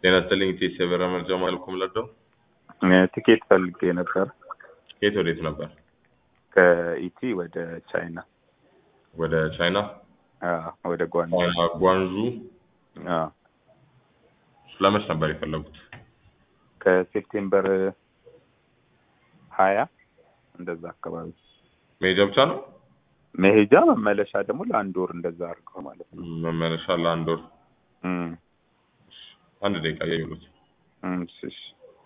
ጤና ይስጥልኝ ኢቴስ የበረራ መረጃ ማልኩም ለደው ትኬት ፈልጌ ነበር ከየት ወዴት ነበር? ከኢቲ ወደ ቻይና ወደ ቻይና አዎ፣ ወደ ጓንጁ ቻይና ጓንዡ። አዎ። ስለመች ነበር የፈለጉት? ከሴፕቴምበር ሀያ እንደዛ አካባቢ መሄጃ ብቻ ነው? መሄጃ መመለሻ ደግሞ ለአንድ ወር እንደዛ አድርገው ማለት ነው። መመለሻ ለአንድ ወር። እም፣ አንድ ደቂቃ እያየሁት። እም፣ እሺ፣ እሺ።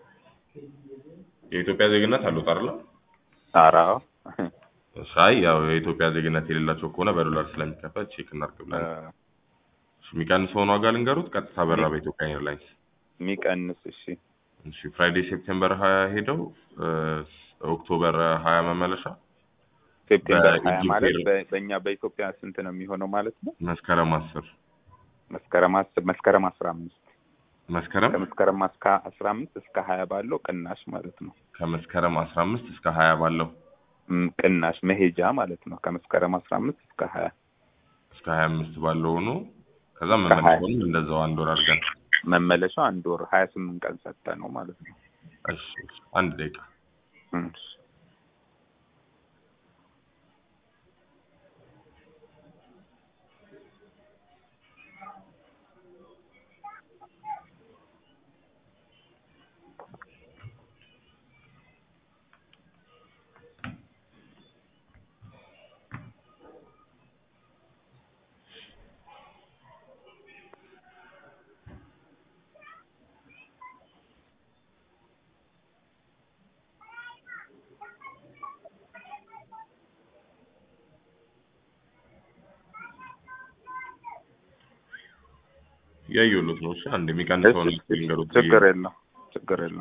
የኢትዮጵያ ዜግነት አሉት አይደለ? ኧረ አዎ። ሳይ ያው የኢትዮጵያ ዜግነት የሌላቸው ከሆነ በዶላር ስለሚከፈል ቼክ እናድርግ ብለን እ፣ የሚቀንሰውን ዋጋ ልንገሩት። ቀጥታ በራ በኢትዮጵያ ኤርላይንስ የሚቀንስ እሺ፣ እሺ ፍራይዴ ሴፕቴምበር ሀያ ሄደው እ፣ ኦክቶበር ሀያ መመለሻ ሴፕቴምበር ሀያ በኢጅፕት ማለት ኤር- በ- በእኛ በኢትዮጵያ ስንት ነው የሚሆነው ማለት ነው? መስከረም አስር መስከረም አስር መስከረም አስራ አምስት መስከረም ከመስከረም እስከ አስራ አምስት እስከ ሀያ ባለው ቅናሽ ማለት ነው። ከመስከረም አስራ አምስት እስከ ሀያ ባለው እም፣ ቅናሽ መሄጃ ማለት ነው። ከመስከረም አስራ አምስት እስከ ሀያ እስከ ሀያ አምስት ባለው ሆኖ ከዛ እስከ ሀያ መመለሻውንም እንደዛው አንድ ወር አድርገን መመለሻው አንድ ወር ሀያ ስምንት ቀን ሰጠ ነው ማለት ነው። እሺ እሺ፣ አንድ ደቂቃ እም፣ ያየሁት ነው። እሺ አንድ የሚቀንሰውን እሺ፣ ልንገሩት። ችግር የለው ችግር የለው።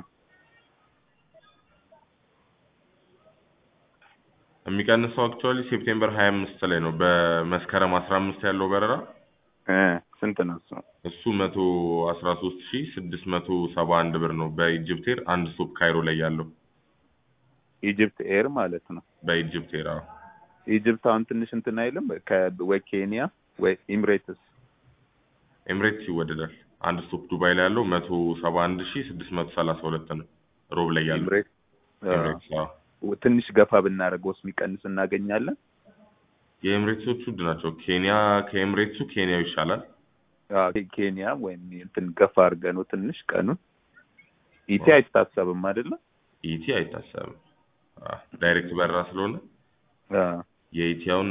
የሚቀንሰው አክቹዋሊ ሴፕቴምበር ሀያ አምስት ላይ ነው። በመስከረም አስራ አምስት ያለው በረራ እ፣ ስንት ነው እሱ? እሱ መቶ አስራ ሶስት ሺ ስድስት መቶ ሰባ አንድ ብር ነው። በኢጅፕት ኤር አንድ ስቶፕ ካይሮ ላይ ያለው ኢጅፕት ኤር ማለት ነው። በኢጅፕት ኤር አዎ። ኢጅፕት አሁን ትንሽ እንትን አይልም ከ- ወይ ኬንያ ወይ ኢምሬትስ ኤምሬትስ ይወደዳል። አንድ ስቶፕ ዱባይ ላይ ያለው መቶ ሰባ አንድ ሺ ስድስት መቶ ሰላሳ ሁለት ነው። ሮብ ላይ ያለው ኢምሬት ኤምሬትስ አዎ። ትንሽ ገፋ ብናደርገውስ የሚቀንስ እናገኛለን? የኤምሬትሶቹ ውድ ናቸው። ኬንያ ከኤምሬትሱ ኬንያው ይሻላል። አዎ፣ ኬንያ ወይም እንትን ገፋ አድርገነው ትንሽ ቀኑን ኢቲ አይታሰብም አይደለም? ኢቲ አይታሰብም። አዎ፣ ዳይሬክት በረራ ስለሆነ አዎ። የኢቲያውን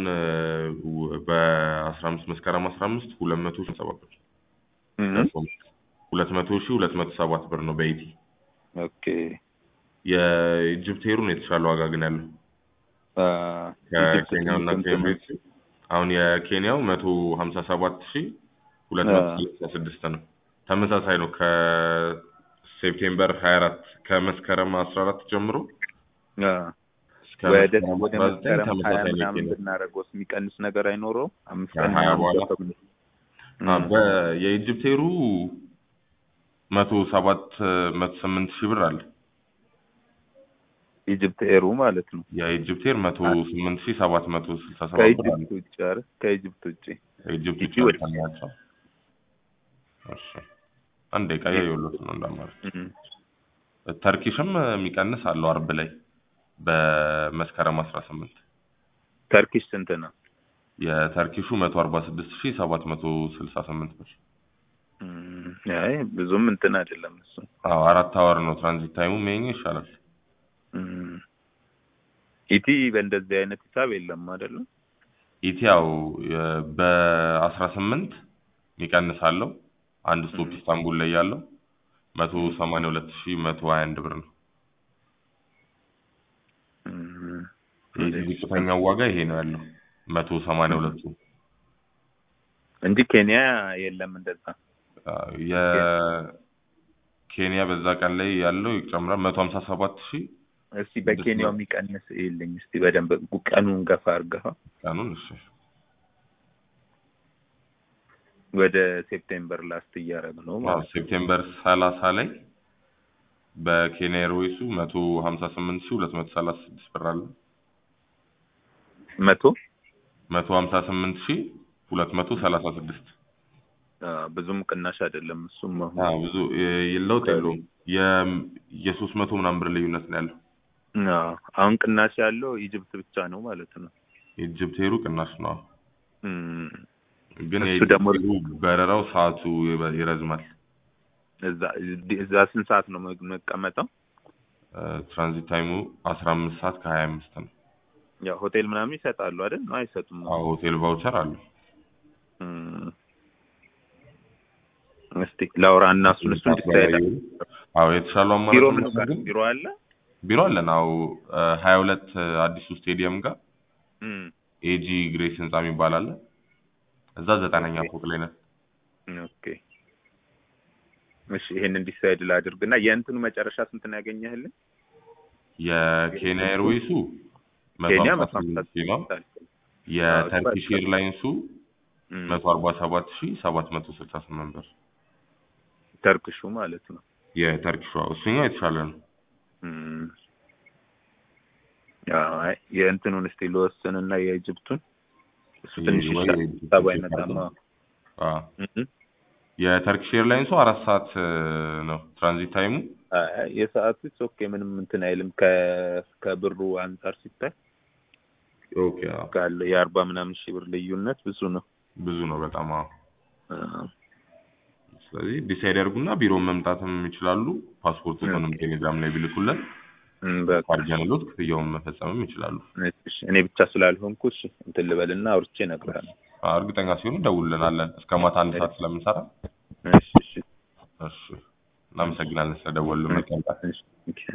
በአስራ አምስት መስከረም አስራ አምስት ሁለት መቶ ሺ ሰባት ብር እም፣ ሁለት መቶ ሺ ሁለት መቶ ሰባት ብር ነው በኢቲ። ኦኬ የኢጅፕት ኤሩን የተሻለ ዋጋ ግን ያለው አዎ፣ ኢጅፕት ከኬንያው እና ትንሽ እንትን ከኤምሬትስ አሁን የኬንያው መቶ ሀምሳ ሰባት ሺ ሁለት መቶ ሰላሳ ስድስት ነው። ተመሳሳይ ነው ከሴፕቴምበር ሀያ አራት ከመስከረም አስራ አራት ጀምሮ አዎ። እስከ ወደ መስከረም ወደ አስራ ዘጠኝ መስከረም ሀያ ተመሳሳይ ነው ምናምን የኬንያው። ብናደርገውስ የሚቀንስ ነገር አይኖረውም? አምስት ቀን ከሀያ ምናምን በኋላ ገፋ ብን- አ፣ እም፣ በ- የኢጅፕት ኤሩ መቶ ሰባት መቶ ስምንት ሺህ ብር አለ። ኢጅፕት ኤሩ ማለት ነው። የኢጅፕት ኤር መቶ ስምንት ሺህ ሰባት መቶ ስልሳ ሰባት ብር አለ። ከኢጅፕት ውጭ አይደል? ከኢጅፕት ውጭ ከኢጅፕት ኢቲ ውጭ ወደ- ናቸው። እሺ አንድ ደቂቃ እያየሁለት ነው እንዳማረች። እም፣ ተርኪሽም የሚቀንስ አለው አርብ ላይ በመስከረም አስራ ስምንት ተርኪሽ ስንት ነው? የተርኪሹ መቶ አርባ ስድስት ሺህ ሰባት መቶ ስልሳ ስምንት ብር። እም፣ አይ ብዙም እንትን አይደለም እሱ። አዎ አራት አወር ነው ትራንዚት ታይሙ ይሄኛው ይሻላል። እም፣ ኢቲ በእንደዚህ አይነት ሂሳብ የለም አይደለም? ኢቲ ያው በአስራ ስምንት የሚቀንስ አለው አንድ ስቶፕ እም። ኢስታንቡል ላይ ያለው መቶ ሰማንያ ሁለት ሺህ መቶ ሀያ አንድ ብር ነው። እም፣ የዚህ ዝቅተኛው ዋጋ ይሄ ነው ያለው መቶ ሰማንያ ሁለቱ እንጂ ኬንያ የለም እንደዛ። የኬንያ በዛ ቀን ላይ ያለው ይጨምራል መቶ ሀምሳ ሰባት ሺህ እስቲ በኬንያው የሚቀንስ የለኝ እስቲ በደንብ ቀኑን ገፋ አድርገኸው ቀኑን እሺ ወደ ሴፕቴምበር ላስት እያደረግ ነው አዎ ማለት ሴፕቴምበር ሰላሳ ላይ በኬንያ ኤርዌይሱ መቶ ሀምሳ ስምንት ሺህ ሁለት መቶ ሰላሳ ስድስት ብር አለ መቶ መቶ ሀምሳ ስምንት ሺህ ሁለት መቶ ሰላሳ ስድስት አ፣ ብዙም ቅናሽ አይደለም እሱም አሁን አዎ ብዙ የ- ለውጥ የለውም። የ- የሶስት መቶ ምናምን ብር ልዩነት ነው ያለው። አ፣ አሁን ቅናሽ ያለው ኢጅፕት ብቻ ነው ማለት ነው። የኢጅፕት ኤሩ ቅናሽ ነው። እም፣ ግን እሱ የኢጅፕት ደግሞ- ኤሩ በረራው ሰዓቱ ይበ- ይረዝማል። እዛ እዛ ስንት ሰዓት ነው መግ- መቀመጠው? እ፣ ትራንዚት ታይሙ አስራ አምስት ሰዓት ከሀያ አምስት ነው። ያው ሆቴል ምናምን ይሰጣሉ አይደል? ነው አይሰጡም? አዎ ሆቴል ቫውቸር አለ። እም፣ እስቲ ላውራ እና እሱን እሱን ዲሳይድ አዎ የተሻለው አማራጭ ቢሮ ምን ምንድን ነው ጋር ግን ቢሮ አለ? ቢሮ አለን። አዎ ሀያ ሁለት አዲሱ ስቴዲየም ጋር እም፣ ኤጂ ግሬስ ህንጻ የሚባል አለ። እዛ ዘጠነኛ ኦኬ። ፎቅ ላይ ነን። ኦኬ እሺ፣ ይሄንን ዲሳይድ ላድርግና የእንትኑ መጨረሻ ስንት ነው ያገኘህልን? የኬንያ ኤርዌይሱ መቶ ኬንያ አርባ መቶ ሀምሳ ስምንት ሺህ ነው። ስምንት የተርኪሽ አዎ፣ ኤርላይንሱ እም፣ መቶ አርባ ሰባት ሺህ ሰባት መቶ ስልሳ ስምንት ብር። ተርክሹ ማለት ነው። የተርኪሿ እሱኛው የተሻለ ነው። እም፣ አዎ፣ አይ የእንትኑን እስቲ ልወስንና የኢጅፕቱን እሱ ትንሽ ወይ ይሻላል። የኢጅፕት ሀሳቡ ቼክ አይመጣም። አድርገን። አዎ እም፣ የተርኪሽ ኤርላይንሱ አራት ሰዓት እ፣ ነው ትራንዚት ታይሙ። አይ የሰዓቱ ኦኬ ምንም እንትን አይልም ከ ከብሩ አንጻር ሲታይ ኦኬ አዎ ካለው የአርባ ምናምን ሺህ ብር ልዩነት ብዙ ነው። ብዙ ነው በጣም አዎ። አዎ፣ ስለዚህ ዲሳይድ ያድርጉና ቢሮ መምጣትም ይችላሉ። ፓስፖርቱንም ኦኬ። ቴሌግራም ላይ ቢልኩልን እም፣ በቃ ካርጀንሎት ክፍያውን መፈጸምም ይችላሉ። እሺ፣ እኔ ብቻ ስላልሆንኩ እሺ እንትን ልበልና አውርቼ እነግርሃለሁ። አዎ፣ እርግጠኛ ሲሆኑ ደውልልናለን። እስከ ማታ አንድ ሰዓት ስለምንሰራ። እሺ እሺ እሺ እናመሰግናለን ስለደወሉ። መልካም ቀን። እሺ ኦኬ።